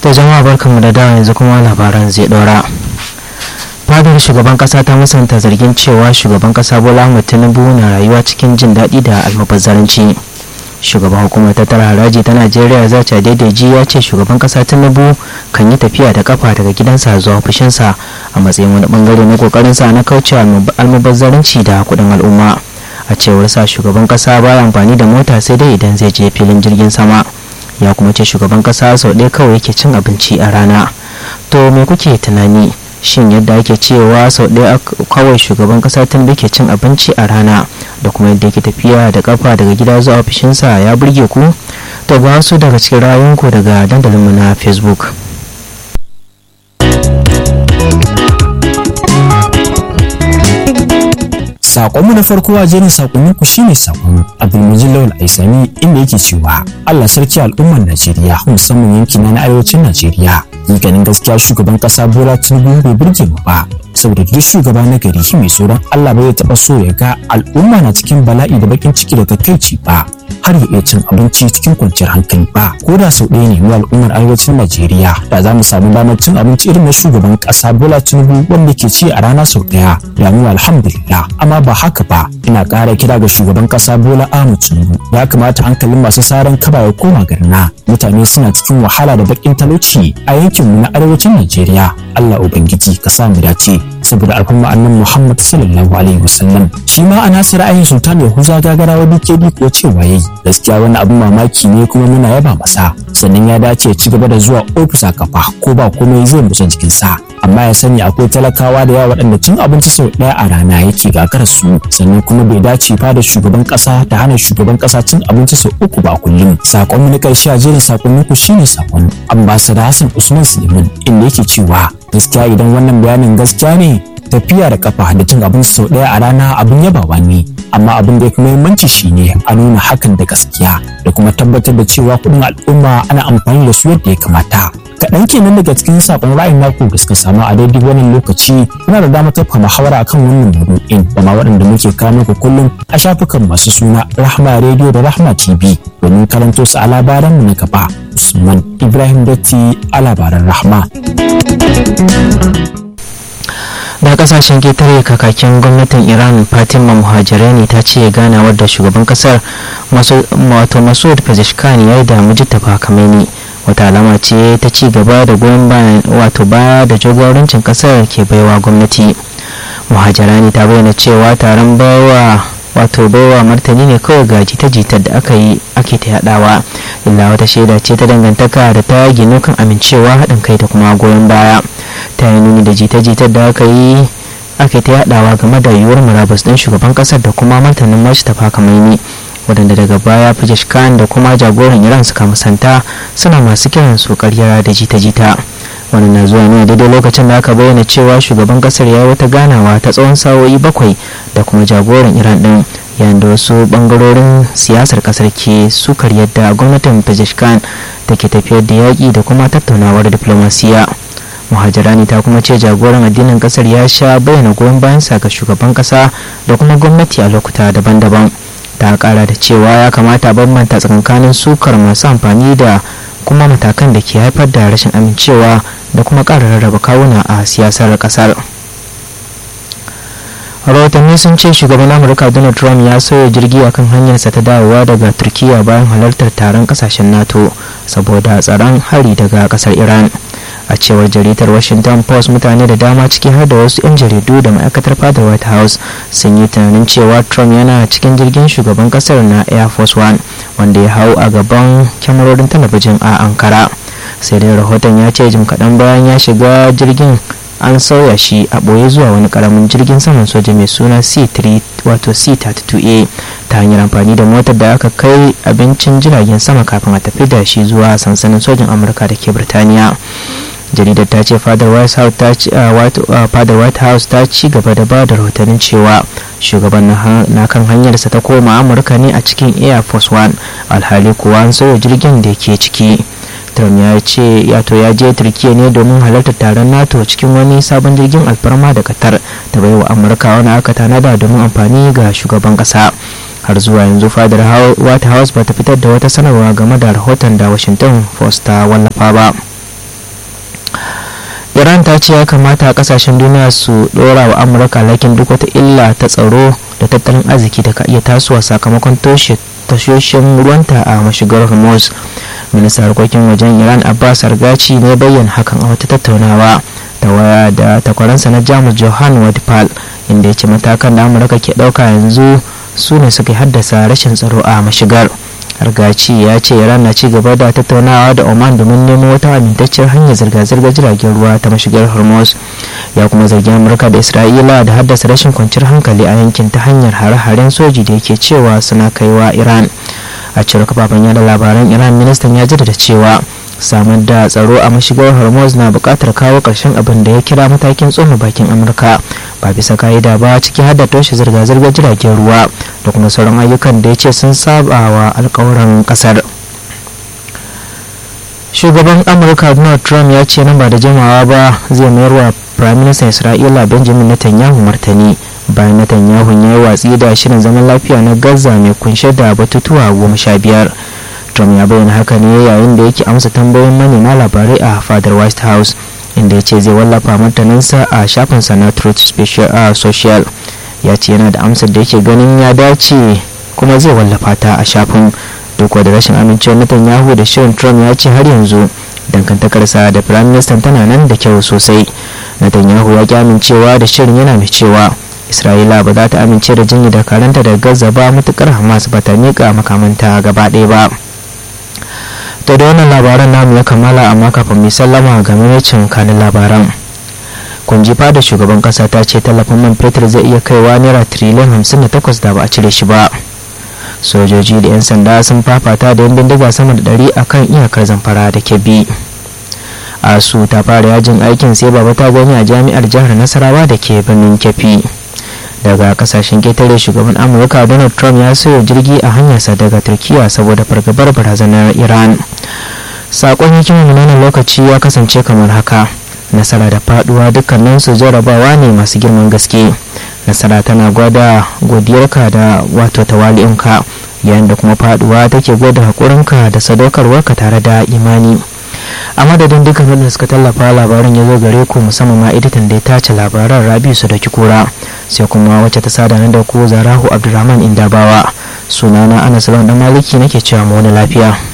To jama'a barkanmu da dawa yanzu kuma labaran zai ɗora. Fadar shugaban kasa ta musanta zargin cewa shugaban kasa Bola Ahmed Tinubu na rayuwa cikin jin daɗi da almubazzaranci. Shugaban hukumar tattara haraji ta Najeriya Zacha Daidaiji ya ce shugaban kasa Tinubu kan yi tafiya da kafa daga gidansa zuwa ofishinsa a matsayin wani bangare na kokarinsa na kaucewa almubazzaranci da kuɗin al'umma. A cewar sa shugaban kasa baya amfani da mota sai dai idan zai je filin jirgin sama. ya kuma ce shugaban kasa sau ɗaya kawai yake cin abinci a rana to me kuke tunani shin yadda ake cewa sau ɗaya kawai shugaban kasa tun da ke cin abinci a rana da kuma yadda yake tafiya da kafa daga gida zuwa ofishinsa ya burge ku to ba wasu daga cikin rayunku daga dandalinmu na facebook Sakonmu na farko a jerin sakonnin ku shine sakon Abdulmajid Lawal Aisani inda yake cewa Allah sarki al'ummar Najeriya musamman yankina na arewacin Najeriya. ganin gaskiya shugaban kasa Bola Tinubu bai burge mu ba saboda duk shugaba na gari mai tsoron Allah bai taba so ya ga al'umma na cikin bala'i da bakin ciki da takaici ba har ya iya cin abinci cikin kwanciyar hankali ba ko da sau ɗaya ne mu al'ummar arewacin Najeriya da za mu samu damar cin abinci irin na shugaban kasa Bola Tinubu wanda ke ci a rana sau ɗaya da mu alhamdulillah amma ba haka ba ina ƙara kira ga shugaban kasa Bola Ahmed Tinubu ya kamata hankalin masu saran kaba ya koma garna mutane suna cikin wahala da bakin talauci a yankinmu na arewacin Najeriya Allah ubangiji ka sa mu dace saboda al'umma annan Muhammad sallallahu alaihi wasallam shi ma ana sa ra'ayin sultan Yahuza gagarawa DKD ko cewa yayi gaskiya wani abin mamaki ne kuma muna yaba masa sannan ya dace ya ci gaba da zuwa ofis a kafa ko ba komai zai musa jikin sa amma ya sani akwai talakawa da yawa waɗanda cin abinci sau ɗaya a rana yake gagarar su sannan kuma bai dace fa da shugaban ƙasa ta hana shugaban ƙasa cin abinci sau uku ba kullum sakon na ƙarshe a jerin sakonnin ku shine sakon ambassador Hassan Usman Suleiman inda yake cewa gaskiya idan wannan bayanin gaskiya ne tafiya da kafa da cin abinci sau ɗaya a rana abin yabawa ne amma abin da ya fi muhimmanci shine a nuna hakan da gaskiya da kuma tabbatar da cewa kuɗin al'umma ana amfani da su yadda ya kamata kaɗan kenan daga cikin saƙon ra'ayin naku da suka samu a daidai wannan lokaci muna da damar tafa muhawara akan wannan maudu'in da ma waɗanda muke kawo muku kullum a shafukan masu suna rahma radio da rahma tv domin karanto su a labaranmu na gaba usman ibrahim datti a labaran rahma da kasashen ketare kakakin gwamnatin iran fatima muhajirani ta ce ganawar da shugaban kasar wato masud pezeshkan ya yi da mujitafa kameni wata alama ce ta ci gaba da goyon bayan wato baya da jagorancin kasar ke baiwa gwamnati muhajirani ta bayyana cewa taron bawa wato baiwa martani ne kawai ga jita-jitar da aka yi ake ta yadawa illa wata shaida ce ta dangantaka da ta ginu kan amincewa haɗin kai da kuma goyon baya ta yi nuni da jita-jitar da aka yi ake ta yadawa game da yiwuwar murabus ɗin shugaban ƙasar da kuma martanin mashi tafa kamaini waɗanda daga baya Fajesh Khan da kuma jagoran Iran suka musanta suna masu kiran su karya da jita-jita wannan na zuwa ne daidai lokacin da aka bayyana cewa shugaban kasar ya wata ganawa ta tsawon sa'o'i bakwai da kuma jagoran Iran din yayin da wasu bangarorin siyasar kasar ke sukar yadda gwamnatin Fajesh Khan da ke tafiyar da yaƙi da kuma tattaunawar diplomasiya. muhajirani ta kuma ce jagoran addinin kasar ya sha bayyana goyon bayansa ga shugaban kasa da kuma gwamnati a lokuta daban-daban ta kara da cewa ya kamata bambanta tsakankanin sukar masu amfani da kuma matakan da ke haifar da rashin amincewa da kuma ƙara rarraba kawuna a siyasar ƙasar rahotanni sun ce shugaban amurka donald trump ya sauya jirgi a kan hanyarsa ta dawowa daga turkiya bayan halartar taron kasashen nato saboda tsaron hari daga kasar iran a cewar jaridar washington post mutane da dama ciki har da wasu 'yan jaridu da ma'aikatar fadar white house sun yi tunanin cewa trump yana cikin jirgin shugaban kasar na air force one wanda ya hau a gaban kyamarorin talabijin a ankara sai dai rahoton ya ce jim kaɗan bayan ya shiga jirgin an sauya shi a ɓoye zuwa wani ƙaramin jirgin saman soja mai suna c3 wato c32a ta hanyar amfani da motar da aka kai abincin jiragen sama kafin a tafi da shi zuwa sansanin sojin amurka da ke birtaniya jaridar ta ce fadar white house ta ci gaba da ba da rahotannin cewa shugaban na kan hanyarsa ta koma amurka ne a cikin air force one alhali kuwa an sauya jirgin da ke ciki trump ya ce yato ya je turkiya ne domin halartar taron nato cikin wani sabon jirgin alfarma da qatar ta baiwa amurka wani aka tanada domin amfani ga shugaban kasa har zuwa yanzu fadar white house ba ta fitar da wata sanarwa game da rahoton da washington post ta wallafa ba iran ta ce ya kamata kasashen duniya su dora wa amurka lakin duk wata illa ta tsaro da tattalin arziki da ka iya tasowa sakamakon toshe tashoshin ruwanta a mashigar hormuz ministan harkokin wajen iran abbas argaci ne bayyana hakan a wata tattaunawa ta waya da takwaransa na jamus johan wadipal inda ya ce matakan da amurka ke ɗauka yanzu su ne suka haddasa rashin tsaro a mashigar argaci ya ce iran na ci gaba da tattaunawa da oman domin nemo wata amintacciyar hanyar zirga-zirgar jiragen ruwa ta mashigar hormuz ya kuma zargi amurka da isra'ila da haddasa rashin kwanciyar hankali a yankin ta hanyar hare-haren soji da yake cewa suna kaiwa iran a cewar kafafen yada labaran iran ministan ya jaddada cewa samar da tsaro a mashigar hormuz na buƙatar kawo ƙarshen abin da ya kira matakin tsoma bakin amurka ba bisa ka'ida ba ciki har da toshe zirga-zirgar jiragen ruwa da kuma sauran ayyukan da ya ce sun saba wa alkawuran ƙasar shugaban amurka donald trump ya ce nan ba da jimawa ba zai mayar wa firaministan isra'ila benjamin netanyahu martani bayan netanyahu ya yi watsi da shirin zaman lafiya na gaza mai kunshe da batutuwa goma sha biyar trump ya bayyana haka ne yayin da yake amsa tambayoyin manema labarai a fadar white house inda ya ce zai wallafa martaninsa a shafinsa na truth social ya ce yana da amsar da yake ganin ya dace kuma zai wallafa ta a shafin duk da rashin amincewar netanyahu da shirin trump ya ce har yanzu dangantakarsa da firaministan tana nan da kyau sosai netanyahu ya ki amincewa da shirin yana mai cewa isra'ila ba za ta amince da jinyi da karanta da gaza ba matukar hamas ba ta miƙa makamanta gaba ɗaya ba to da wannan labaran namu ya kammala amma kafin mai sallama ga mamacin kanin labaran kunjifa da shugaban kasa ta ce tallafin man fetur zai iya kaiwa naira tiriliyan hamsin da takwas da ba a cire shi ba sojoji da 'yan sanda sun fafata da yan bindiga sama da ɗari a kan iyakar zamfara da kebbi asu ta fara yajin aikin sai baba ta gani a jami'ar jihar nasarawa da ke birnin kefi daga kasashen ketare shugaban amurka donald trump ya sayo jirgi a hanyarsa daga turkiya saboda fargabar barazanar iran sakon hikimar nuna lokaci ya kasance kamar haka nasara da faduwa dukkaninsu jarabawa ne masu girman gaske nasara tana gwada godiyarka da wato tawali'unka yayin da kuma faduwa take gwada haƙurinka da sadaukarwarka tare da imani a madadin dukkan wanda suka tallafa labarin ya zo gare ku musamman ma editan da ya tace labaran rabi su da kura sai kuma wacce ta sada da ku zarahu abdulrahman indabawa sunana anas dan maliki nake cewa mu wani lafiya